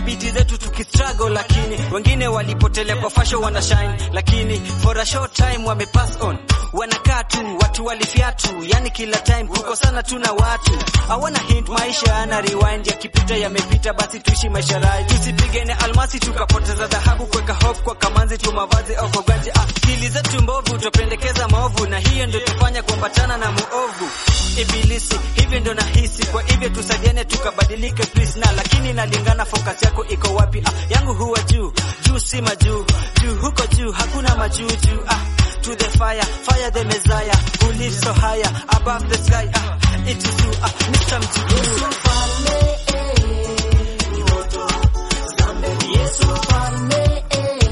na biti zetu tukistruggle, lakini wengine walipotelea kwa fashion wana shine, lakini for a short time wame pass on, wanakaa tu watu walifiatu, yani kila time kukosana tu na watu hawana hint, maisha yana rewind, yakipita yamepita, basi tuishi maisha rai, tusipigane almasi tukapoteza dhahabu, kuweka hope kwa kamanzi tu mavazi au kwa ganji. Ah, akili zetu mbovu tupendekeza maovu, na hiyo ndio tufanya kuambatana na muovu ibilisi. Hivyo ndio nahisi, kwa hivyo tusaidiane tukabadilike please, na lakini nalingana, focus yako iko wapi? Ah, yangu huwa juu juu, si majuu juu, huko juu hakuna majuu juu. Ah, to the fire fire the messiah who lives so higher above the sky. Ah, it is you ah, Mr. Mjiguru. Yesu mfalme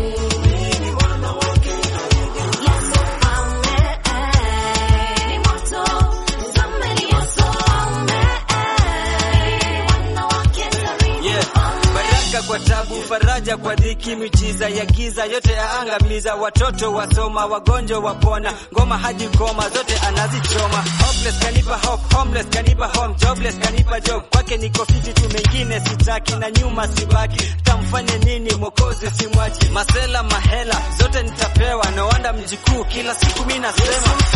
Yeah. Baraka kwa tabu, faraja kwa dhiki, miujiza ya giza yote yaangamiza. Watoto wasoma, wagonjwa wapona, ngoma hadi ngoma zote anazichoma. Hopeless kanipa hope, homeless kanipa home, jobless kanipa job. Kwake niko fiti tu, mengine sitaki na nyuma sibaki. Tamfanye nini Mwokozi simwachi, masela mahela zote nitapewa. No wonder mjikuu kila siku mi nasema